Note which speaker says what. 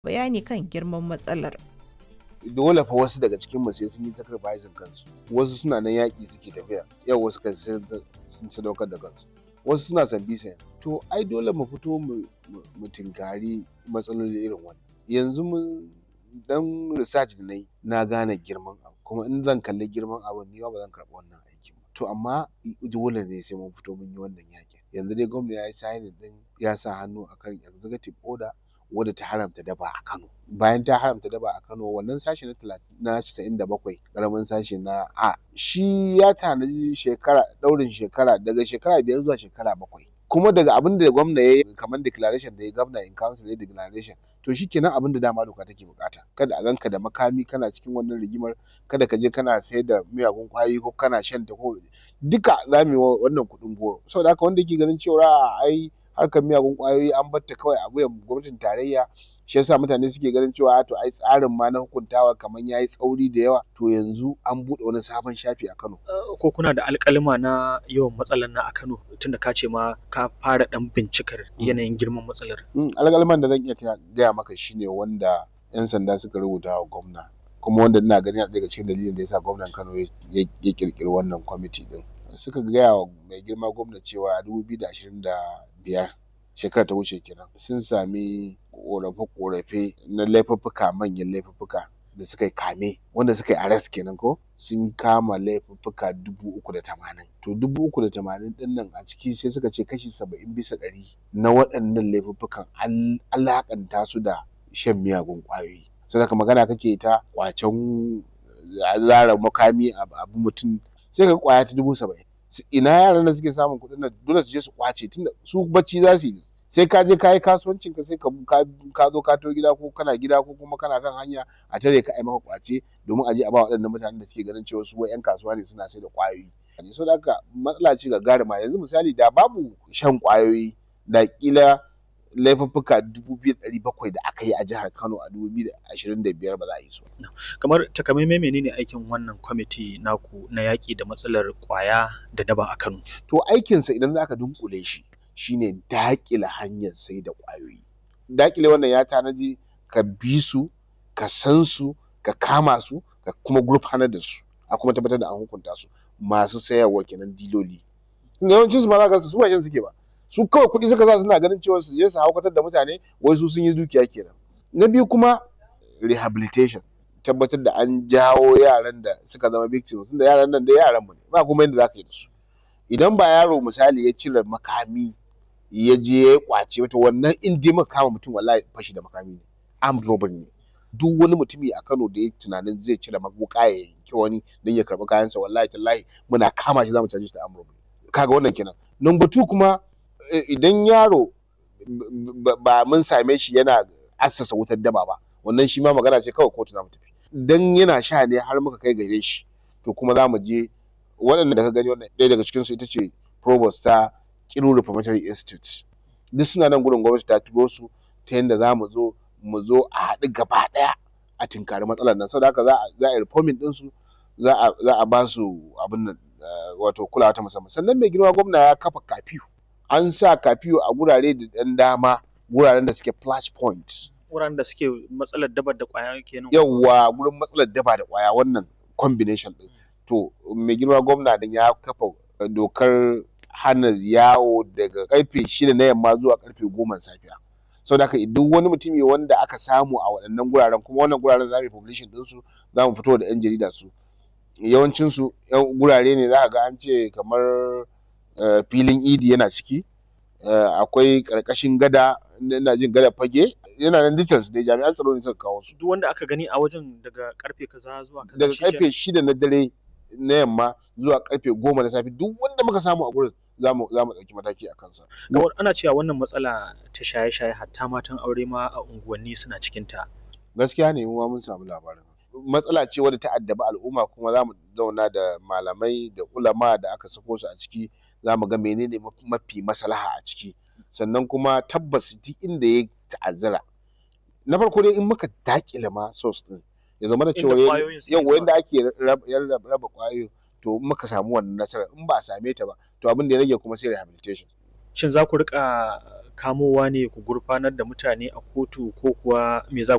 Speaker 1: bayani kan girman matsalar.
Speaker 2: dole fa wasu daga cikin mu sai sun yi sacrificing kansu wasu suna nan yaƙi suke tafiya yau wasu kan sun sun sadaukar da kansu wasu suna san bisa to ai dole mu fito mu mu tinkari matsaloli irin wannan yanzu mun dan research da nayi na gane girman abu kuma in zan kalli girman abu ni ba zan karɓi wannan aikin ba to amma dole ne sai mun fito mun yi wannan yaƙin yanzu dai gwamnati ya yi signing din ya sa hannu akan executive order wadda ta haramta daba a Kano. Bayan ta haramta daba a Kano wannan sashe na na casa'in da bakwai ƙaramin sashe na A shi ya tanaji shekara ɗaurin shekara daga shekara biyar zuwa shekara bakwai. Kuma daga abin da gwamna ya yi kamar declaration da ya gwamna in council ya declaration to shi kenan abin da dama doka take bukata kada a ganka da makami kana cikin wannan rigimar kada ka je kana sayar da miyagun kwayoyi ko kana shan ta ko duka za mu yi wannan kuɗin goro saboda haka wanda ke ganin cewa ai harkar miyagun kwayoyi an batta kawai a wuyan gwamnatin tarayya shi yasa mutane suke ganin cewa to ai tsarin ma na hukuntawa kamar yayi tsauri da yawa to yanzu an buɗe wani sabon shafi a Kano
Speaker 3: ko kuna da alƙalima na yawan matsalar na a Kano tunda ka ce ma ka fara dan bincikar yanayin girman matsalar
Speaker 2: alƙaliman da zan iya gaya maka shine wanda yan sanda suka rubuta wa gwamna kuma wanda ina ganin daga cikin dalilin da yasa gwamnan Kano ya kirkiri wannan kwamiti din suka gaya wa mai girma gwamna cewa a 2025 shekarar ta wuce kenan sun sami korafe-korafe na laifuffuka manyan laifuffuka da suka yi kame wanda suka yi arrest kenan ko sun kama laifuffuka dubu uku da tamanin to dubu uku da tamanin din nan a ciki sai suka ce kashi saba'in bisa ɗari na waɗannan laifuffukan an alakanta su da shan miyagun ƙwayoyi sai ka magana kake ta kwacen zara makami abu mutum sai ka kwaya ta dubu saba'in ina yaran da suke samun kuɗin nan dole su je su kwace tunda su bacci za su yi sai ka je ka yi kasuwancin ka sai ka zo ka to gida ko kana gida ko kuma kana kan hanya a tare ka ai maka kwace domin a je a ba waɗannan mutanen da suke ganin cewa su wai yan kasuwa ne suna sai da kwayoyi so da haka matsala ce gagarima yanzu misali da babu shan kwayoyi da kila laifuffuka dubu biyu ɗari bakwai da aka yi a jihar Kano a dubu biyu da ashirin da biyar ba za a yi su.
Speaker 3: Kamar takamaimai menene aikin wannan kwamiti naku na yaƙi da matsalar ƙwaya da daba a Kano?
Speaker 2: To aikinsa idan za ka dunkule shi shine daƙile hanyar sai da ƙwayoyi. Daƙile wannan ya tanaji ka bi su, ka san su, ka kama su, ka kuma gurfanar da su, a kuma tabbatar da an hukunta su masu sayarwa kenan diloli. Yawancin su ma za ka su ba shan suke ba. su kawai kuɗi suka sa suna ganin cewa su je su haukatar da mutane wai su sun yi dukiya kenan na biyu kuma rehabilitation tabbatar da an jawo yaran da suka zama victims tunda yaran nan da yaran mu ne ba kuma yadda zaka yi da su idan ba yaro misali ya cire makami ya je ya kwace wata wannan in dai muka kama mutum wallahi fashi da makami ne armed robbery ne duk wani mutumi a Kano da ya tunanin zai cire wuka ya yanki wani don ya karɓi kayansa wallahi tallahi muna kama shi zamu caje shi da armed robbery kaga wannan kenan number two kuma idan yaro ba mun same shi yana assasa wutar daba ba wannan shi ma magana ce kawai kotu za mu tafi dan yana sha ne har muka kai gare shi to kuma za mu je waɗanda da ka gani wannan ɗaya daga cikinsu ita ce provost ta Kiru Reformatory Institute duk suna nan gurin gwamnati ta turo su ta yadda za mu zo mu zo a haɗu gaba ɗaya a tinkari matsalar nan saboda haka za a yi reforming ɗinsu za a ba su abin nan wato kulawa ta musamman sannan mai girma gwamna ya kafa kafiyu an sa kafiyo a gurare da ɗan dama guraren da suke flash point
Speaker 3: wuraren da suke matsalar daba da kwaya kenan
Speaker 2: yawa gurin matsalar daba da kwaya wannan combination din to mai girma gwamna din ya kafa dokar hana yawo daga karfe shida na yamma zuwa karfe goma safiya sau da duk wani mutumi wanda aka samu a waɗannan guraren kuma wannan guraren za mu yi publishing ɗinsu za mu fito da 'yan jarida su yawancinsu gurare ne za ka ga an ce kamar Uh, filin idi yana ciki uh, akwai karkashin gada ina jin gada fage yana nan details ne jami'an tsaro ne suka kawo su
Speaker 3: duk wanda aka gani a wajen daga karfe kaza zuwa kaza
Speaker 2: daga karfe shida na dare na yamma zuwa karfe goma na safe duk wanda muka samu a gurin za mu ɗauki mataki a kansa.
Speaker 3: Kamar ana cewa wannan matsala ta shaye-shaye hatta matan aure ma a unguwanni suna cikin ta.
Speaker 2: Gaskiya ne mu mun samu labarin. Matsala ce wadda ta addabi al'umma kuma za mu zauna da malamai da ulama da aka sako su a ciki za mu ga menene mafi maslaha a ciki sannan kuma tabbas duk inda ya ta'azzara na farko dai in muka dakile ma source din ya zama da cewa yau yanda ake raba kwayoyin to in muka samu wannan nasara in ba a same ta ba to abin da ya rage kuma sai rehabilitation
Speaker 3: shin za ku rika kamowa ne ku gurfanar da mutane a kotu ko kuwa me za